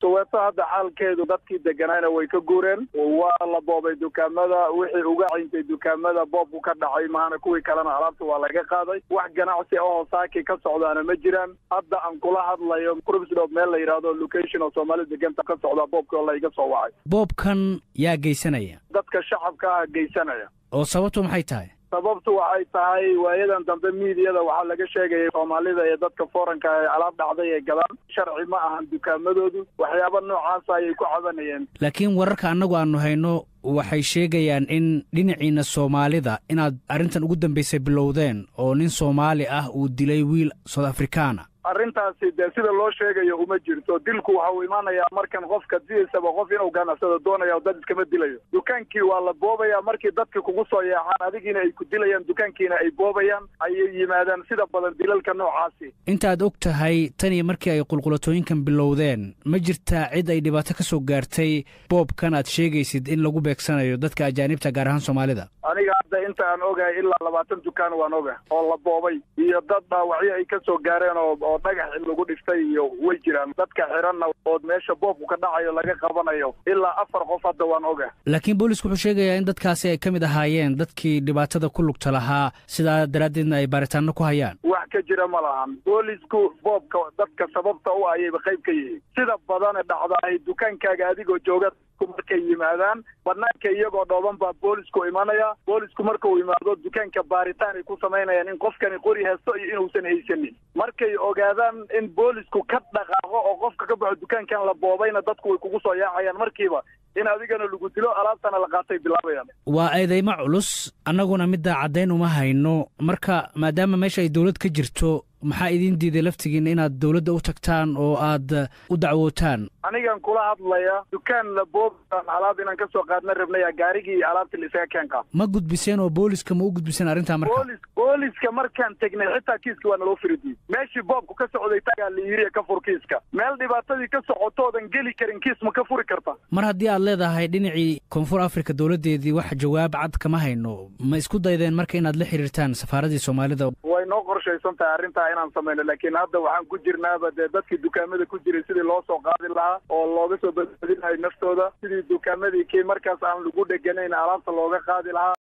soweeto hadda xaalkeedu dadkii deganayna way ka guureen waa la boobay dukaamada wixii uga cayntay dukaamada boobku ka dhacay mahana kuwii kalena alaabta waa laga qaaday wax ganacsi ahoo saaki ka socdaana ma jiraan hadda aan kula hadlayo crubsdop meel la yidhaahdo location oo soomaalida deganta ka socdaa boobkii oo laiga soo wacay boobkan yaa geysanaya dadka shacabka ah geysanaya oo sababtu maxay tahay sababtu waxay tahay waayadan dambe miidiyada waxaa laga sheegayay soomaalida iyo dadka foranka ee alaab dhacday ay gadaan sharci ma ahan dukaamadoodu waxyaaba noocaasa ayay ku cabanayeen laakiin wararka annagu aanu hayno waxay sheegayaan in dhinaciina soomaalida inaad arrintan ugu dambaysay bilowdeen oo nin soomaali ah uu dilay wiil soud afrikaana arrintaasi dee sida loo sheegayo uma jirto dilku waxa uu imaanayaa markan qofka diisaba qof inuu ganacsado doonaya dad iskama dilayo dukaankii waa la boobayaa markii dadka kugu soo yeexaan adigiina ay ku dilayaan dukaankiina ay boobayaan ayay yimaadaan sida badan dilalka noocaasi intaad og tahay tan iyo markii ay qulqulatooyinkan bilowdeen ma jirtaa cid ay dhibaato ka soo gaartay boobkan aad sheegaysid in lagu beegsanayo dadka ajaanibta gaar ahaan soomaalida aniga hadda inta aan ogahay ilaa labaatan dukaan waan oga oo la boobay iyo dad dhaawacyo ay ka soo gaareen oo oo dhagax in lagu dhiftay iyo way jiraan dadka xiranna oo meesha boobku ka dhacayo laga qabanayo ilaa afar qof hadda waan oga laakiin boolisku wuxuu sheegayaa in dadkaasi ay ka mid ahaayeen dadkii dhibaatada ku lugta lahaa sidaa daraaddeedna ay baaritaano ku hayaan wax ka jira ma lahan boolisku boobka dadka sababta u ayayba qayb ka yihiin sida badane dhacdaay dukaankaaga adigoo jooga markay yimaadaan banaanka iyagoo dhooban baa boolisku imanaya boolisku marka uu imaado dukaanka baaritaan ay ku samaynayaan in qofkani qori haysto iyo inuusan haysanin markay ogaadaan in boolisku ka dhaqaaqo oo qofka ka baxo dukaankan la boobayna dadku way kugu soo yaacayaan markiiba in adigana lagu dilo alaabtana la qaatay bilaabayaan waa eedeymo culus annaguna middaa caddayn uma hayno marka maadaama meesha ay dowlad ka jirto maxaa idiin diiday laftigiina inaad dowladda u tagtaan oo aad u dacwootaan anigan kula hadlaya dukaan la boobaan alaab inaan ka soo qaadna rabnaya gaarigii iyo alaabtii la isaga keen qaad ma gudbiseen oo booliska ma u gudbiseen arrintaa marka boolis booliska markaan tegnay xitaa kiiska waa naloo firidiyey meeshii boobku ka socday tagaa la yiri ka fur kiiska meel dhibaatadii ka socotoodan geli karin kiis ma ka furi karta mar haddii aad leedahay dhinacii koonfur afrika dowladdeedii wax jawaab cad kama hayno ma isku daydeen marka inaad la xiriirtaan safaaradii soomaalida way noo qorshaysan tahay arrintaa inaan samayno laakiin hadda waxaan ku jirnaaba dee dadkii dukaamada ku jiray sidii loo soo qaadi lahaa oo looga soo badbaadinayo naftooda sidii dukaamadii kii markaas aan lagu dheganayn alaabta looga qaadi lahaa